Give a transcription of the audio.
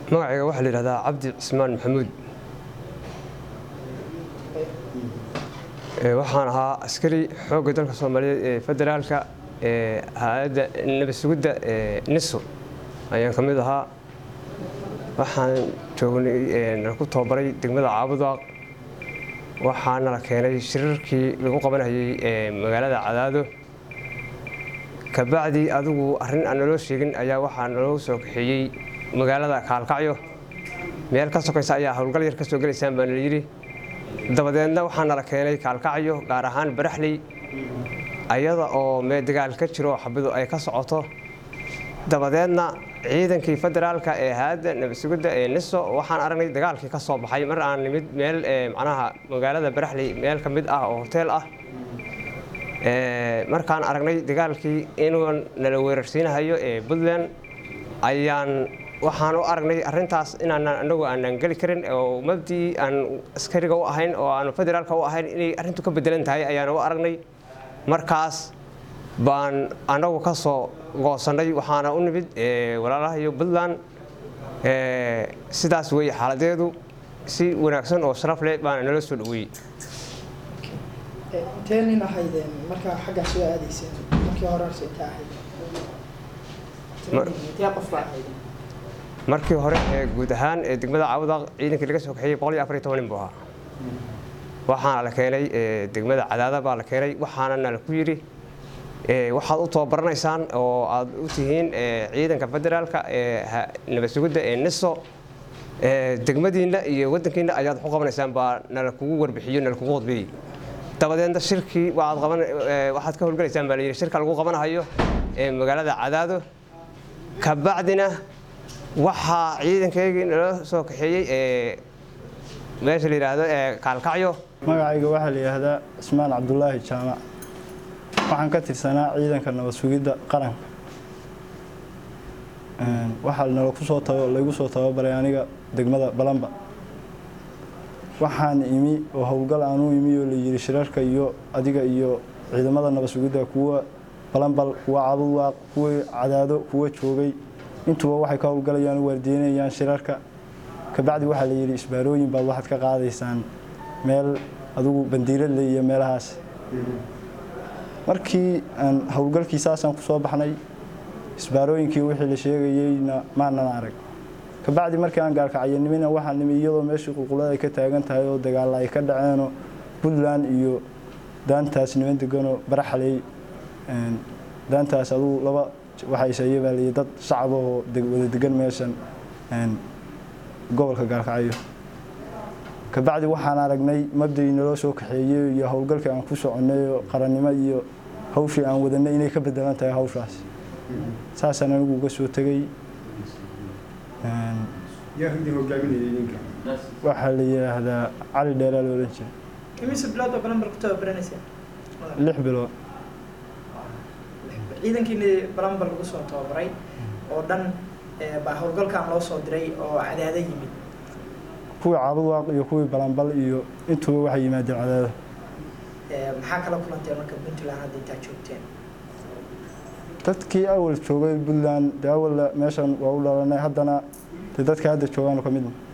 magacayga waxaa la yidhahdaa cabdi cismaan maxamuud waxaan ahaa askari xoogga dalka soomaaliyeed ee federaalka ee hay-adda nabad sugidda ee niso ayaan ka mid ahaa waxaan joognay nalaku tababaray degmada caabudaaq waxaana la keenay shirarkii lagu qabanayay ee magaalada cadaado kabacdi adigu arrin aan naloo sheegin ayaa waxaa naloo soo kaxeeyey magaalada kaalkacyo meel ka sokaysa ayaa howlgal yar ka soo gelaysaan baa nala yidhi dabadeedna waxaa nala keenay kaalkacyo gaar ahaan baraxley ayada oo mee dagaal ka jiro xabidu ay ka socoto dabadeedna ciidankii federaalka ee hay-adda nabadsugidda ee niso waxaan aragnay dagaalkii ka soo baxay mar aan nimid meel macnaha magaalada baraxley meel ka mid ah oo hoteel ah markaan aragnay dagaalkii inuu nala weerarsiinahayo ee puntland ayaan waxaan u aragnay arintaas inaan anagu aanan geli karin oo mabdii aan askariga u ahayn oo aan federaalka u ahayn inay arrintu ka bedelan tahay ayaan u aragnay markaas baan anagu ka soo goosannay waxaana u nimid walaalahayo puntland sidaas weeye xaaladeedu si wanaagsan oo sharaf leh baana nala soo dhaweeyey intee nin ahaydeen markaa xaggaa soo aadayseen markii horese intee ahayd intee qof baa ahaydeen markii hore ee guud ahaan ee degmada caawadaaq ciidankii laga soo kaxeeyey boqol iyo afar iyo toban nin buu ahaa waxaana la keenay degmada cadaada baa la keenay waxaana nala ku yidhi waxaad u tababaraneysaan oo aad u tihiin ciidanka federaalka ee nabad sugidda ee niso degmadiinna iyo wadankiinna ayaad wax u qabanaysaan baa nala kugu warbixiyo nala kugu qodbeeyey dabadeedna shirkii waxaad ka howlgalaysaan baa layidhi shirka lagu qabanahayo ee magaalada cadaado kabacdina waxaa ciidankaygii nala soo kaxeeyey ee meesha la yidhaahdo ee kaalkacyo magacayga waxaa la yidhaahdaa cismaan cabdulaahi jaamac waxaan ka tirsanaa ciidanka nabad sugidda qaranka waxaa nalakusoo laygu soo tababaray aniga degmada balamba waxaan imi oo howlgal aan u imi oo layidhi shirarka iyo adiga iyo ciidamada nabad sugidda kuwa balambal kuwa cabudwaaq kuwa cadaado kuwa joogay intuba waxay ka howlgalayaan u waardiinayaan shirarka kabacdi waxaa la yidhi isbaarooyin baad waxaad ka qaadaysaan meel adigu bandiiradle iyo meelahaas markii aan howlgalkii saasaan ku soo baxnay isbaarooyinkii wixii la sheegayeyna maanan arag kabacdi markii aan gaalkacayanimina waxaa nimi iyadoo meeshii qulqulada ay ka taagan tahay oo dagaalla ay ka dhaceenoo puntland iyo daantaas niman deganoo baraxley daantaas adugu laba waxayseeye baa layii dad shacab oo wada degan meeshan gobolka gaalkacyo kabacdi waxaan aragnay mabdii naloo soo kaxeeyey iyo howlgalkii aan ku soconnay oo qarannimo iyo hawshii aan wadanay inay ka bedelan tahay hawshaas saasaan anigu uga soo tegey waxaa la yidhaahdaa cali dheeraa la odhan jiray imise bilood oo balambar ku tababaraneyseen lix bilood ciidankiini balambar lagu soo tababaray oo dhan baa howlgalkan loo soo diray oo cadaado yimid kuwii caabudwaaq iyo kuwii balambal iyo intuba waxay yimaadeen cadaado maxaa kala kulanteen marka puntland hadda intaa joogteen dadkii awal joogay puntland dee awal meeshan waa u dhalanay haddana dee dadka hadda joogaan ka midna